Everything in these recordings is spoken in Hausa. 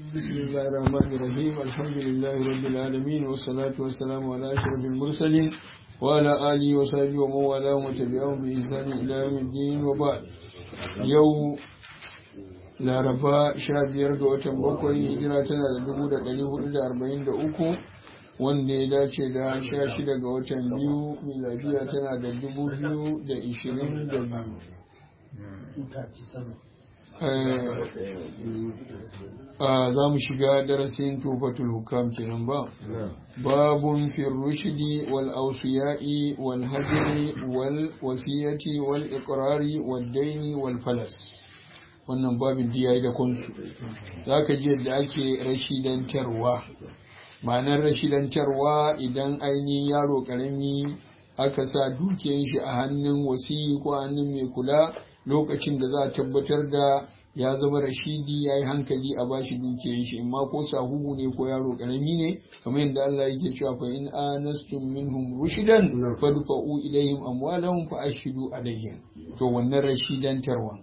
بسم الله الرحمن الرحيم الحمد لله رب العالمين والصلاة والسلام على أشرف المرسلين وعلى آله وصحبه ومن والاه وتبعهم بإحسان إلى يوم الدين وبعد يوم laraba sha biyar ga watan bakwai hijira tana da dubu da ɗari hudu da arba'in da uku wanda ya dace da sha shida ga watan biyu miladiya tana da dubu biyu da ishirin da biyu za mu shiga darasin tufatul hukam kenan ba babun fil rushdi wal awsiya'i wal hajri wal wasiyati wal iqrari wal daini wal falas wannan babin diya yi da kunsu za ka ji yadda ake rashidantarwa ma'anar rashidantarwa idan ainihin yaro karami aka sa dukiyar shi a hannun wasiyi ko hannun mai kula lokacin da za a tabbatar da ya zama rashidi ya yi hankali a bashi dukiyar shi amma ko sahuhu ne ko yaro karami ne kamar yadda Allah yake cewa fa in anastum minhum rushidan fadfa'u ilayhim amwalahum fa ashhidu alayhim to wannan rashidantarwa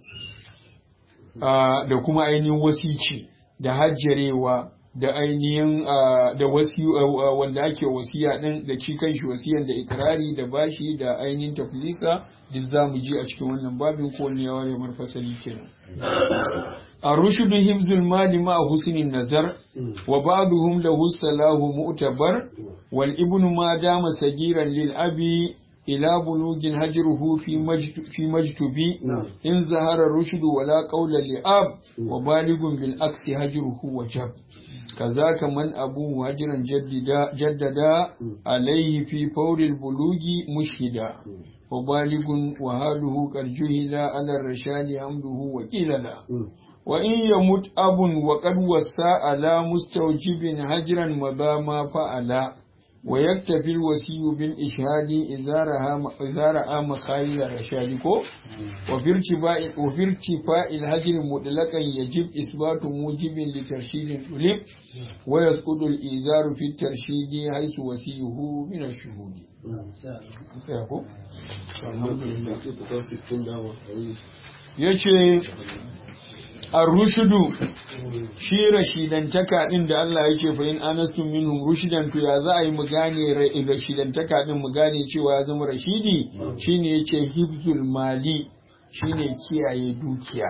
da kuma ainihin wasici da hajjarewa da ainihin da wasi wanda ake wasiya din da ci kanshi wasiyan da ikrari da bashi da ainihin taflisa duk za mu ji a cikin wannan babin ko ne yawa ya marfasali kenan الرشد حفظ المال مع حسن النظر وبعضهم له الصلاح مؤتبر والابن ما دام صغيرا للأب إلى بلوغ هجره في مجت في مجتبي إن ظهر الرشد ولا قول لأب وبالغ بالعكس هجره وجب كذاك من أبوه هجرا جددا جددا عليه في فور البلوغ مشهدا وبالغ وهاله قد جهل على الرشاد حمده وقيل لا وإن يمت أب وقد وسى على مستوجب هجرا مضى ما فعلا ويكتفي الوسي بالإشهاد إذا رأى مخايل الرشاد وفي ارتفاع وفي ارتفاع الهجر مطلقا يجب إثبات موجب لترشيد الطلب ويسقط الإيزار في الترشيد حيث وسيه من الشهود. yace ar-rushdu shi rashidantaka din da Allah ya ce fa in anastum minhum rushdan to ya za a yi mu gane rashidantaka din mu gane cewa ya zama rashidi shine yace hibzul mali shine kiyaye dukiya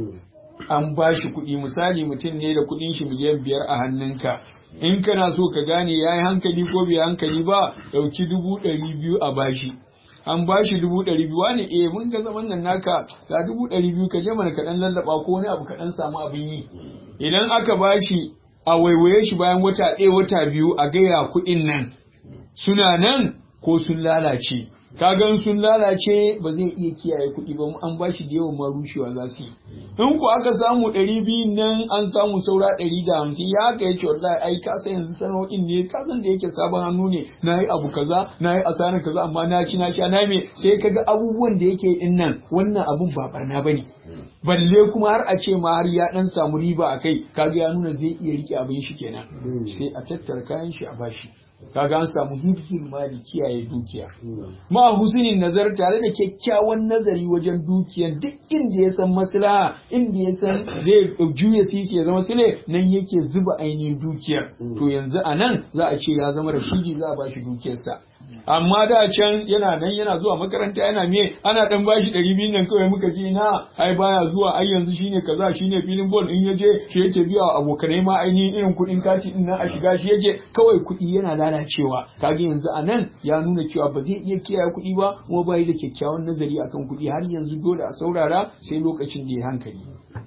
an ba shi kuɗi misali mutum ne da kuɗin shi miliyan biyar a hannunka in kana so ka gane ya yi hankali ko bai hankali ba ɗauki dubu ɗari biyu a bashi an ba shi dubu ɗari biyu wani eh mun ga zaman nan naka ga dubu ɗari biyu ka je mana kaɗan lallaɓa ko wani abu kaɗan samu abin yi idan aka ba shi a waiwaye shi bayan wata ɗaya wata biyu a gaya kuɗin nan suna nan ko sun lalace kagan sun lalace ba zai iya kiyaye kuɗi ba an ba shi da yawan ma rushewa za su yi in ku aka samu ɗari biyu nan an samu saura ɗari da hamsin ya haka ya ce wallahi ai ka san yanzu sana'o'in ne ka san da yake sabon hannu ne na yi abu kaza na yi asarar kaza amma na ci na sha na me sai ka ga abubuwan da yake in nan wannan abun ba barna ba ne balle kuma har a ce ma har ya dan samu riba a kai kaga ya nuna zai iya rike abin shi kenan sai a tattara kayan shi a bashi kaga an samu hifzul mali kiyaye dukiya ma husnin nazar tare da kyakkyawan nazari wajen dukiyan duk inda ya san maslaha inda ya san zai juya sisi ya zama sile nan yake zuba ainihin dukiyar to yanzu a nan za a ce ya zama rashidi za a bashi dukiyarsa amma da can yana nan yana zuwa makaranta yana me ana dan bashi ɗari biyu nan kawai muka ji na ai baya zuwa ai yanzu shine kaza shine filin ball in yaje shi yake biya wa abokanai ma ainihin irin kuɗin kati din nan a shiga shi yake kawai kuɗi yana lalacewa kaga yanzu a nan ya nuna cewa ba zai iya kiyaye kuɗi ba kuma bai da kyakkyawan nazari akan kuɗi har yanzu dole a saurara sai lokacin da ya hankali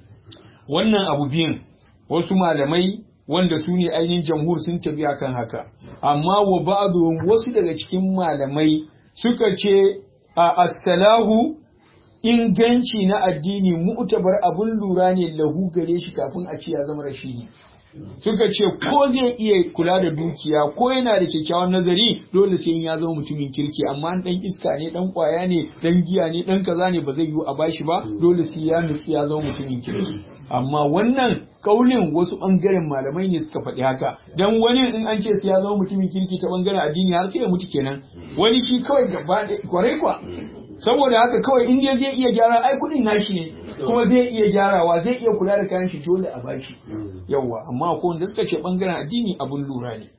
wannan abu biyun wasu malamai wanda su ne ainihin jamhur sun tafi akan haka amma wa ba'dhum wasu daga cikin malamai suka ce a as-salahu inganci na addini mu'tabar abun lura ne lahu gare shi kafin a ce ya zama rashidi suka ce ko zai iya kula da dukiya ko yana da kyakkyawan nazari dole sai ya zama mutumin kirki amma dan iska ne dan kwaya ne dan giya ne dan kaza ne ba zai yiwu a bashi ba dole sai ya nutsi ya zama mutumin kirki amma wannan kaulin wasu bangaren malamai ne suka faɗi haka dan wani in an ce sai ya zama mutumin kirki ta bangaren addini har sai ya mutu kenan wani shi kawai gaba kwarai kwa saboda haka kawai in dai zai iya gyara ai kuɗin nashi ne kuma zai iya gyarawa zai iya kula da kayan shi dole a bashi yawa amma ko wanda suka ce bangaren addini abun lura ne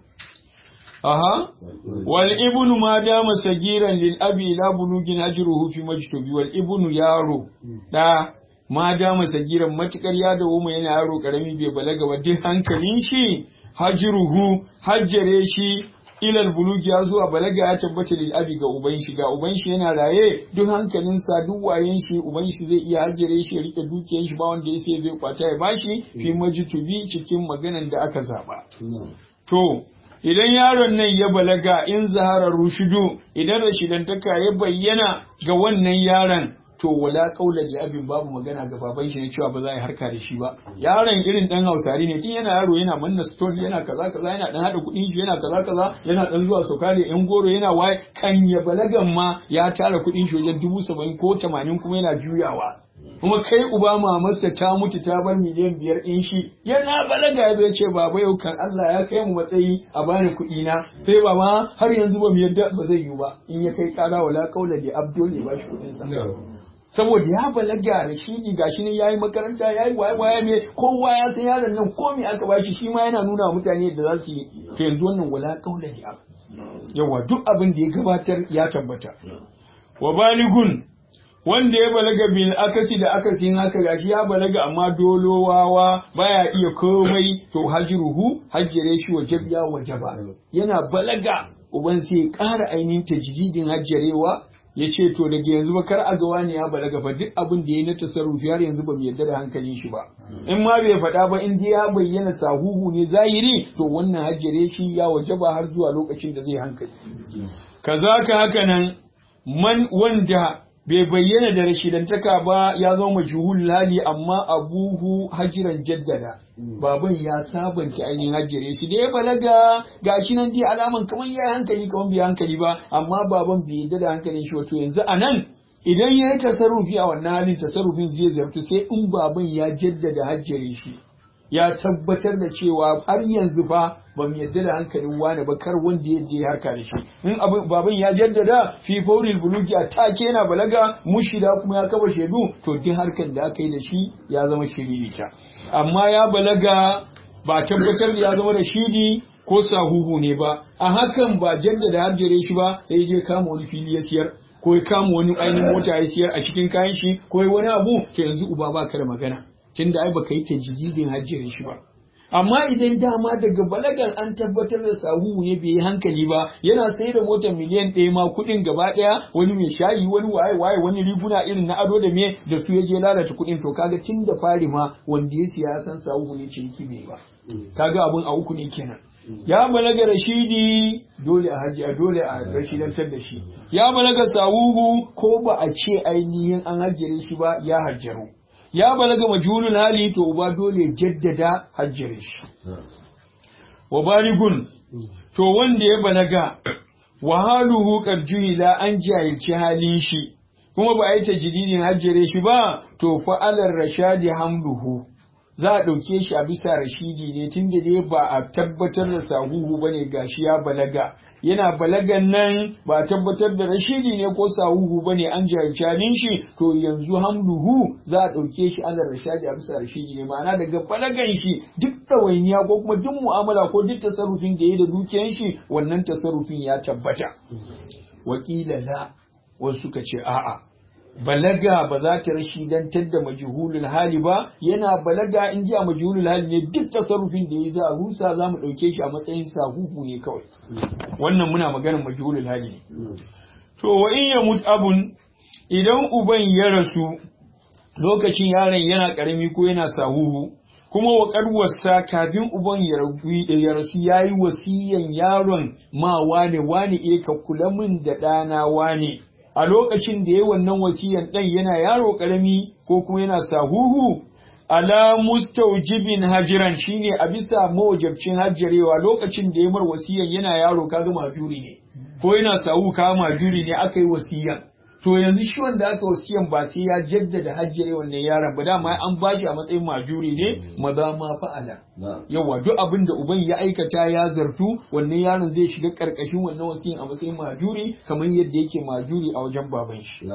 aha wal ibnu ma dama sagiran lil abi la bulugin ajruhu fi majtubi wal ibnu yaro da ma dama sagiran matukar ya dawo mai yana yaro karami bai balaga ba duk hankalin shi hajruhu hajjare shi ilal bulugi ya zuwa balaga ya tabbata lil abi ga uban shi ga uban shi yana raye duk hankalinsa duk wayen shi uban shi zai iya hajjare shi ya rike dukiyar shi ba wanda ya sai zai kwata ya bashi fi majtubi cikin maganan da aka zaba to idan yaron nan ya balaga in zaharar rushidu idan rashidantaka ya bayyana ga wannan yaron to wala kaula da abin babu magana ga baban shi ne cewa ba za a yi harka da shi ba yaron irin dan hausari ne tun yana yaro yana manna store yana kaza kaza yana dan hada kudin shi yana kaza kaza yana dan zuwa sauka da yan goro yana waye kan ya balagan ma ya tara kudin shi wajen dubu saba'in ko tamanin kuma yana juyawa kuma kai uba mamarsa ta mutu ta bar miliyan biyar ɗin shi yana balaga ya zai ce baba yau kan Allah ya kai mu matsayi a bani kuɗi na sai baba har yanzu ba mu yadda ba zai yiwu ba in ya kai kara wala kaula da abdul ya bashi kuɗin sa saboda ya balaga da shi gashi ne yayi makaranta yayi waye waye me kowa ya san yaron nan ko me aka bashi shi ma yana nuna wa mutane yadda za su yi to yanzu wannan wala kaula da yawa duk abin da ya gabatar ya tabbata wa baligun wanda ya balaga bil akasi da akasin haka gashi ya balaga amma dolowawa baya iya komai to hajruhu hajjire shi wa jabya wa jaba yana balaga uban sai ƙara ainihin tajdidin hajjarewa ya ce to daga yanzu ba kar a ga wani ya balaga fa duk abin da ya na tasarrufi har yanzu ba mu yarda da hankalin shi ba in ma bai faɗa ba in dai ya bayyana sahuhu ne zahiri to wannan hajjare shi ya wajaba har zuwa lokacin da zai hankali kazaka haka nan man wanda bai bayyana da rashidantaka ba ya zama majhul hali amma abuhu hajiran jaddada baban ya sabanta ainihin hajjire shi da ya balaga gashi nan dai alaman kamar ya hankali kamar bai hankali ba amma baban bai yadda da hankalin shi wato yanzu a nan idan ya yi tasarrufi a wannan halin tasarrufin zai zartu sai in baban ya jaddada hajjire shi ya tabbatar da cewa har yanzu ba ba mu yadda da hankalin wani ba kar wanda ya je harka da shi in abin baban ya jaddada fi fauril buluki a take yana balaga mushida kuma ya kaba shaidu to duk harkar da aka yi da shi ya zama shiririta amma ya balaga ba tabbatar da ya zama da shidi ko sahuhu ne ba a hakan ba jaddada harjare shi ba sai je kama wani fili ya siyar ko ya kama wani ainihin mota ya siyar a cikin kayan shi ko wani abu to yanzu uba ba ka da magana tunda ai baka yi tajididin hajjiyar shi ba amma idan dama daga balagar an tabbatar da sahu ne bai yi hankali ba yana sai da motar miliyan ɗaya ma kuɗin gaba ɗaya wani mai shayi wani waye waye wani riguna irin na ado da me da su ya je lalata kuɗin to kaga tun da fari ma wanda ya siya san sahu ne ciniki bai ba kaga abun a uku ne kenan ya balaga rashidi dole a haji a dole a rashidantar da shi ya balaga sahuhu ko ba a ce ainihin an hajjire shi ba ya hajjaru ya balaga majhulul hali to uba dole jaddada hajjire shi wa baligun to wanda ya balaga wa haluhu qad juhila an jahilci halin shi kuma ba a yi tajdidin hajjire shi ba to fa alar rashadi hamluhu za a ɗauke shi a bisa rashidi ne tun da dai ba a tabbatar da sahuhu ba ne gashi ya balaga yana balagan nan ba a tabbatar da rashidi ne ko sahuhu ba ne an jahilcanin shi to yanzu hamluhu za a ɗauke shi ana rashadi a bisa rashidi ne ma'ana daga balagan shi duk ɗawainiya ko kuma duk mu'amala ko duk tasarrufin da ya da dukiyan shi wannan tasarrufin ya tabbata wakila la wasu suka ce a'a balaga ba za ta rashidantar da majhulul hali ba yana balaga in ji a majhulul hali ne duk tasarrufin da ya za a rusa za mu ɗauke shi a matsayin sahuhu ne kawai wannan muna maganar majhulul hali ne to wa in ya mut abun idan uban ya rasu lokacin yaron yana karami ko yana sahuhu kuma wa wasa kafin uban ya rasu ya yi wasiyan yaron ma wane wane e ka kula min da ɗana wane a lokacin da ya wannan wasiyan ɗan yana yaro ƙarami ko kuma yana sahuhu ala mustaujibin hajiran shine a bisa mawajabcin hajjarewa lokacin da ya mar wasiyan yana yaro kaga majuri ne ko yana sahu ka majuri ne aka yi wasiyan to yanzu shi wanda aka wasiyan ba sai ya jaddada hajjare wannan yaron ba dama an bashi a matsayin majuri ne maza ma fa'ala yawa duk abin da uban ya aikata ya zartu wannan yaron zai shiga karkashin wannan wasiyan a matsayin majuri kamar yadda yake majuri a wajen baban shi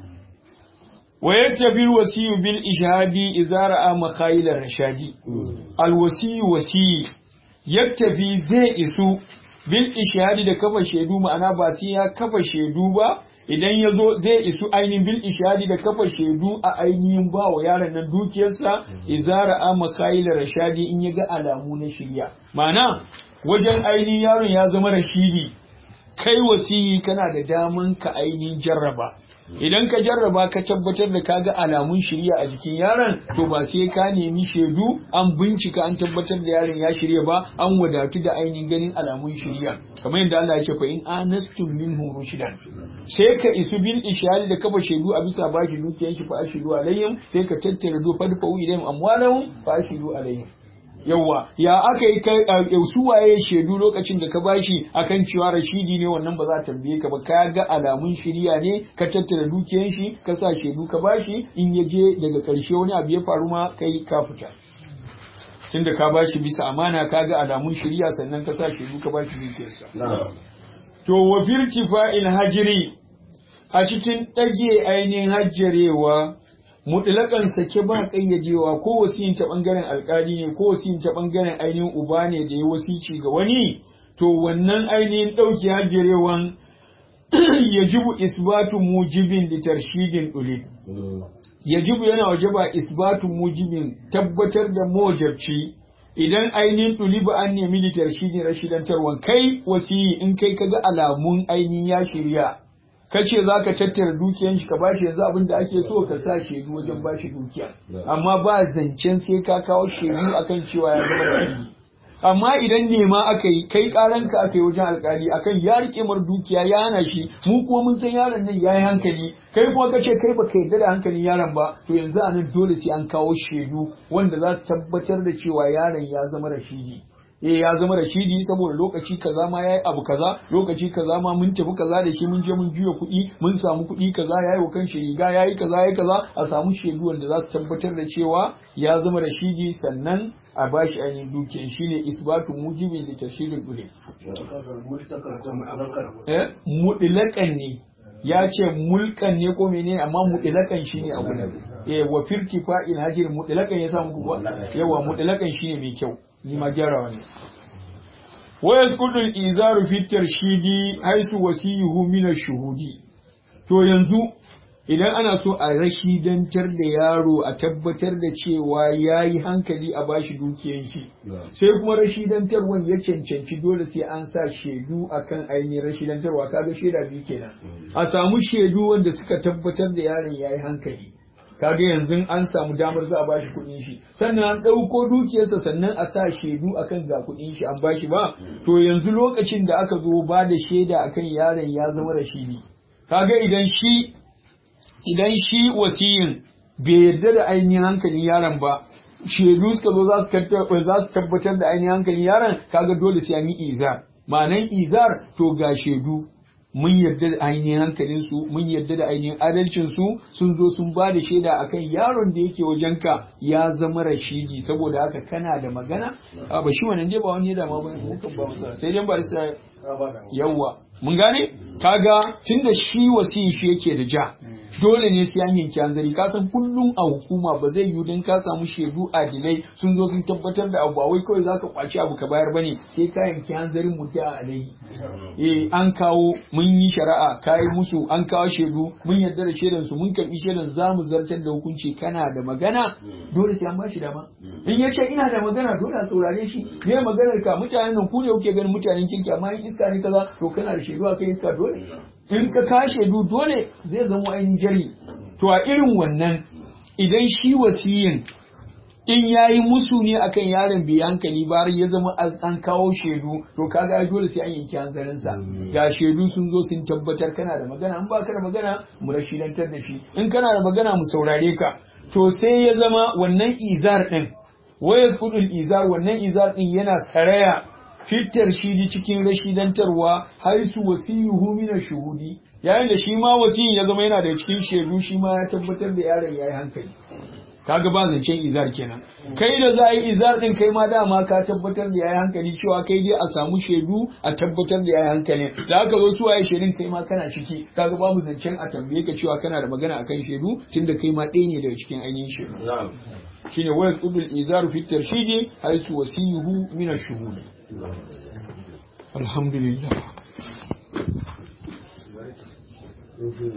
wa yaktabi alwasiyu bil ishhadi idza ra'a makhayil rashadi alwasiyu wasi yaktafi zai isu bil ishhadi da kafa shaidu ma'ana ba sai ya kafa shaidu ba idan ya zo zai isu ainihin bil ishadi da kafa shaidu a ainihin ba wa yaron nan dukiyarsa izara a makayila rashadi in ya ga alamu na shirya ma'ana wajen ainihin yaron ya zama rashidi kai wasiyi kana da daman ka ainihin jarraba idan ka jarraba ka tabbatar da kaga alamun shirya a jikin yaron to ba sai ka nemi shaidu an bincika an tabbatar da yaron ya shirya ba an wadatu da ainihin ganin alamun shirya kamar yadda Allah ya ce fa in anastum minhu rushdan sai ka isu bil ishari da kafa shaidu a bisa bashi dukiyan shi fa ashidu alayhim sai ka tattara do fa fa ilayhim amwalahum fa ashidu alayhim yawa ya aka yi su waye shaidu lokacin da ka bashi akan cewa rashidi ne wannan ba za ta tambaye ka ba ka ga alamun shirya ne ka tattara dukiyan shi ka sa shaidu ka bashi in ya je daga karshe wani abu ya faru ma kai ka fita tunda ka bashi bisa amana ka ga alamun shirya sannan ka sa shaidu ka bashi dukiyarsa to wa firtifa'il hajiri a cikin ɗage ainihin hajjarewa mutlaƙan sake ba ƙayyadewa ko wasiyin ta ɓangaren alƙali ne ko wasiyin ta ɓangaren ainihin uba ne da ya wasici ga wani to wannan ainihin ɗauki hajjarewan yajibu isbatu mujibin da tarshidin ɗulib yajibu yana wajaba isbatu mujibin tabbatar da mojabci idan ainihin ɗuliba an nemi da tarshidin rashidantarwan kai wasiyi in kai kaga alamun ainihin ya shirya ka ce za ka tattara dukiyan shi ka bashi yanzu abin da ake so ka sa shaidu wajen bashi dukiya amma ba zancen sai ka kawo shaidu akan cewa ya zama da amma idan nema aka yi kai karanka aka yi wajen alkali akan ya rike mar dukiya ya hana shi mu kuma mun san yaron nan ya yi hankali kai kuma ka ce kai ba ka yarda da hankalin yaron ba to yanzu a nan dole sai an kawo shaidu wanda za su tabbatar da cewa yaron ya zama rashidi eh ya zama rashidi saboda lokaci kaza ma yayi abu kaza lokaci kaza ma mun tafi kaza da shi mun je mun juya kuɗi mun samu kuɗi kaza yayi wa kanshi riga yayi kaza yayi kaza a samu shaidu wanda za su tabbatar da cewa ya zama rashidi sannan a bashi ainihin dukiyan shine isbatu mujibi da tashidul ule eh mudilakan ne ya ce mulkan ne ko menene amma mudilakan shine abu ne eh wa firtifa'il hajir mudilakan ya samu yawa mudilakan shine mai kyau ni ma gyarawa ne wa yasqutu al-izaru fi tarshidi haisu wasiyuhu min ash-shuhudi to yanzu idan ana so a rashidantar da yaro a tabbatar da cewa yayi hankali a bashi dukiyan shi sai kuma rashidantarwan ya cancanci dole sai an sa shaidu akan ainihin rashidantarwa kaga shaida biyu kenan a samu shaidu wanda suka tabbatar da yaron yayi hankali kaga yanzu an samu damar za a bashi kuɗin shi sannan an ɗauko dukiyarsa sannan a sa shaidu akan ga kuɗin shi an bashi ba to yanzu lokacin da aka zo ba da shaida akan yaron ya zama rashidi kaga idan shi idan shi wasiyin bai yarda da ainihin hankalin yaron ba shaidu suka zo za su tabbatar da ainihin hankalin yaron kaga dole sai an yi izar ma'anan izar to ga shaidu mun yarda da ainihin hankalinsu mun yarda da ainihin adalcinsu sun zo sun ba da shaida akan yaron da yake wajenka ya zama rashidi saboda haka kana da magana a ba shi wannan dai ba wani da ma ba ba masa sai dai ba sai yawa mun gane kaga tunda shi wasiyin shi yake da ja dole ne sai an yanki hanzari ka san kullum a hukuma ba zai yiwu don ka samu shaidu adilai sun zo sun tabbatar da abu wai kawai zaka kwaci abu ka bayar bane sai ka yanki hanzarin mudda alai eh an kawo mun yi shari'a kai musu an kawo shaidu mun yarda da shaidan su mun karbi shaidan zamu zartar da hukunci kana da magana dole sai an bashi dama in yace ina da magana dole a saurare shi me maganar ka mutanen nan ku ne kuke ganin mutanen kirki amma in iska ne kaza to kana da shaidu akai iska dole in ka kashe du dole zai zama ainihin jari to a irin wannan idan shi wasiyin in ya yi musu ne akan yaron bai hankali ba har ya zama an kawo shaidu to kaga dole sai an yanki hanzarinsa ga shaidu sun zo sun tabbatar kana da magana in baka da magana mu rashidantar da shi in kana da magana mu saurare ka to sai ya zama wannan izar din wayas kudul izar wannan izar din yana saraya fitar shidi cikin rashidantarwa haisu wasiyuhu min shuhudi yayin da shi ma wasiyin ya zama yana da cikin shaidu shi ma ya tabbatar da yaron yayi hankali kaga ba zancen izar kenan kai da za a yi izar din kai ma dama ka tabbatar da yayi hankali cewa kai dai a samu shaidu a tabbatar da yayi hankali da aka zo su waye shaidun kai ma kana ciki kaga babu zancen a tambaye ka cewa kana da magana akan shaidu tunda kai ma ɗaya ne daga cikin ainihin shaidu shine wayar udul izaru fi tarshidi haisu wasiyuhu min ash-shuhud alhamdulillah